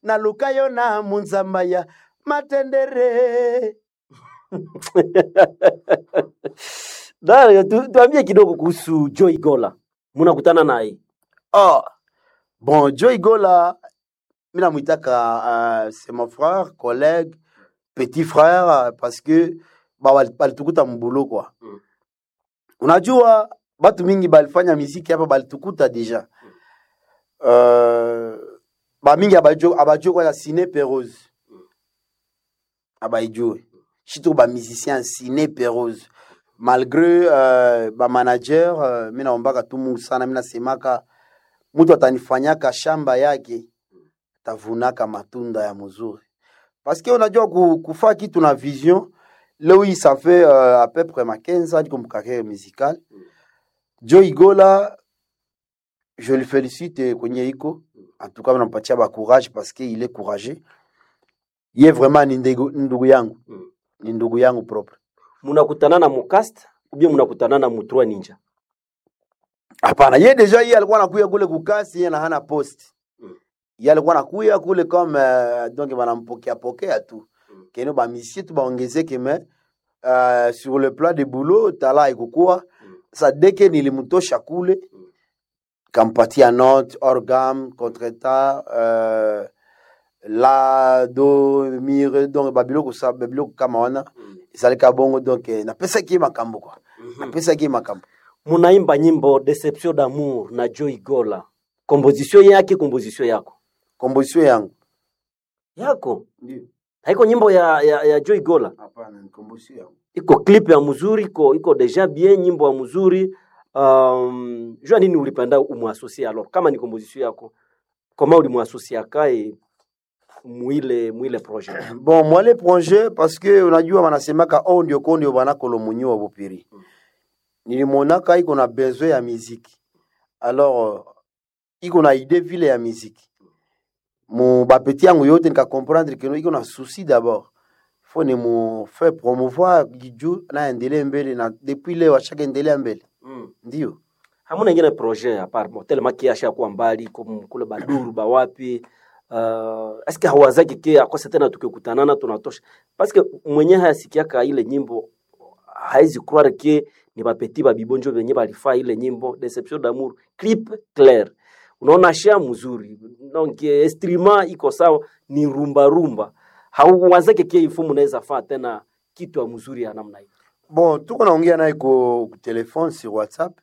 naluka yo na munzamba ya matendere Dario, tu, tuambie kidogo kuhusu Joy Gola, mnakutana naye oh. bon joy gola mi namwitaka uh, c'est mon frère collègue petit frère euh, parce que ba- wali- balitukuta mbulu kwa Mm. unajua batu mingi balifanya miziki hapa balitukuta deja uh, bamingi abajue abajue kwanza sine perose abaijue surtout bamusicien sine perose malgré uh, bamanager uh, mi naombaka tu mungu sana mi nasemaka mtu atanifanyaka shamba yake tavunaka matunda ya mzuri parce que unajua ku- kufaa kitu na vision leo hii ça fait uh, à peu près ma 15 ans comme carrière musicale Joe Igola je le félicite kwenye iko en tout cas nampatia ba courage parce que il est courageux ye vraiment ni ndegu- ni ndugu yangu Mm. ni ndugu yangu propre mnakutana na mukast ubie mnakutana na mutrua ninja hapana ye deja ye alikuwa nakuya kule kukasi ye na hana post Mm. ye alikuwa nakuya kule comme uh, donc banampokea pokea tu Mm. keno bamisie tu baongezeke me uh, sur le plan de boulot tala ikukuwa Mm. sa deke nilimtosha kule Mm. kampatia note orgam contretemps uh, la do mire donc babiloko sa babiloko kama wana ezalika bongo donc eh, napesaki ye makambo kwa napesaki ye makambo munaimba nyimbo Deception d'amour na Joy Gola, komposition yake, komposition yako komposition yangu yako ndio haiko nyimbo ya, ya, ya Joy Gola, hapana ni komposition yangu iko clip ya mzuri, iko iko deja bien, nyimbo ya mzuri. Um, jua nini ulipenda umwasosie alors, kama ni komposition yako, koma ulimwasosia kae mwile mwile projet bon mwale projet parce que unajua wanasemaka o ndio ko ndio banakolo munyiwa bopiri nilimonaka iko na besoin ya miziki alors euh, iko na idée vile ya miziki mu bapeti yangu yote nikakomprendre keno iko na souci d'abord fo ni mu fait promouvoir jiju naendelea mbele na depuis leo ashaka endelea mbele mm. ndio hamuna ingine projet apart bon tellement ki asha kuwa mbali kum- kule baduru bawapi uh, eske hawazaki ke akose tena tukikutanana tunatosha parce que mwenye hayasikiaka ile nyimbo haizi croire ke ni bapeti babibonjo benye balifaa ile nyimbo deception d'amour clip clair unaona sha mzuri donc eh, instrument iko sawa ni rumba rumba hauwazake ke ifu mnaweza faa tena kitu ya mzuri ya namna hiyo bon tuko naongea naye ku ku telefone sur whatsapp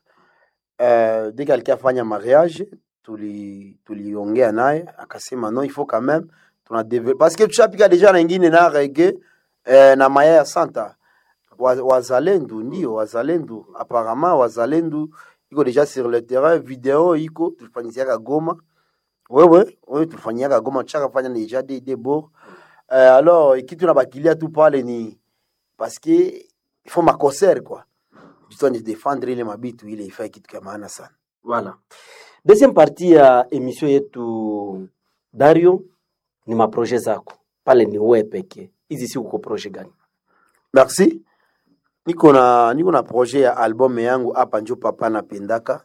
euh, dès qu'alikuwa afanya mariage tuli tuliongea naye akasema non il faut quand même tuna develop parce que tushapika deja na ingine na reggae eh, na maya ya santa Wa- wazalendo ndio wazalendo apparemment wazalendo iko deja sur le terrain video iko tulifanyiziaka goma wewe wewe tulifanyiaka goma tushaka fanya deja de de bord euh, alors kitu na bakilia tu pale ni parce que il faut makoser quoi jitwa ni défendre ile mabitu ile ifai kitu kya maana sana Voilà. Deuxième partie ya emission yetu Dario ni maproje zako pale, ni wewe pekee. Hizi si uko proje gani? merci niko na niko na projet ya album yangu hapa njo papa napendaka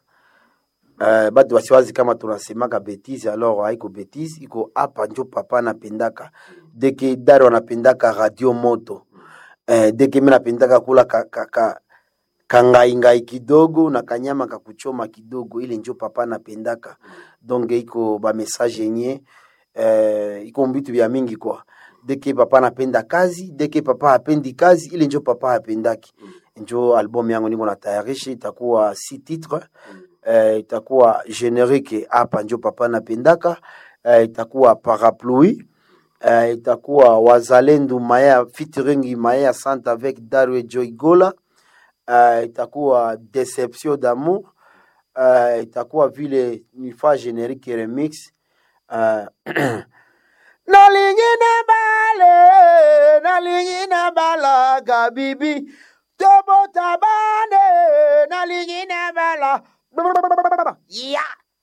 uh, batu wasiwazi kama tunasemaka betise alors haiko betise iko hapa njo papa napendaka deke dari wanapendaka radio moto uh, deke mi napendaka kula ka, ka, ka, kangaingai kidogo na kanyama kakuchoma kidogo ile njo papa napendaka donc iko bamessage yenye uh, iko mbitu vya mingi kwa deke papa napenda kazi deke papa hapendi kazi ile njo papa hapendaki njo album yangu niko natayarisha itakuwa si titre uh, itakuwa generique hapa njo papa napendaka uh, itakuwa parapluie uh, itakuwa wazalendo maya featuring maya sante avec Darwe Joy Gola uh, itakuwa deception d'amour uh, itakuwa vile nifa generique remix uh, nalingine bale nalingine balaga bibi tobota bane nalingine bala ya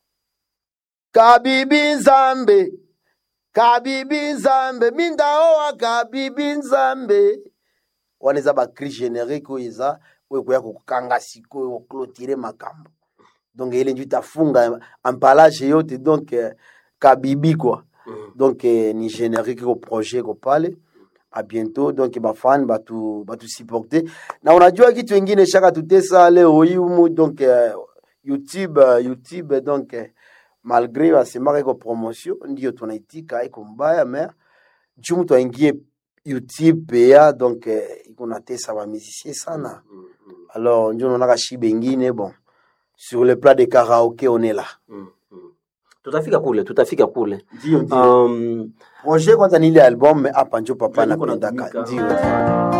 kabibi nzambe kabibi nzambe mindaowa kabibi nzambe wana eza bacri générique oyo eza oyo ekoya kokanga sikoyo koklotire makambo donc ele njo itafunga empalage yote donc eh, kabibi kwa donc eh, ni générique ko projet ko pale a bientôt donc bafani batu batusupporte na unajua kitu ingine shaka tutesa leo hii humu donc eh, youtube eh, youtube donc eh, malgré wasemaka iko promotion ndio tunaitika iko mbaya mais juu mtu aingie youtube pea donc eh, iko natesa bamusicien sana alors njo naonaka shibe ingine bon sur le plat de karaoke on est là tutafika kule tutafika kule ndio um, projet kwanza ni ile album mais hapa njo papa Ndio niko napendaka natumika. ndio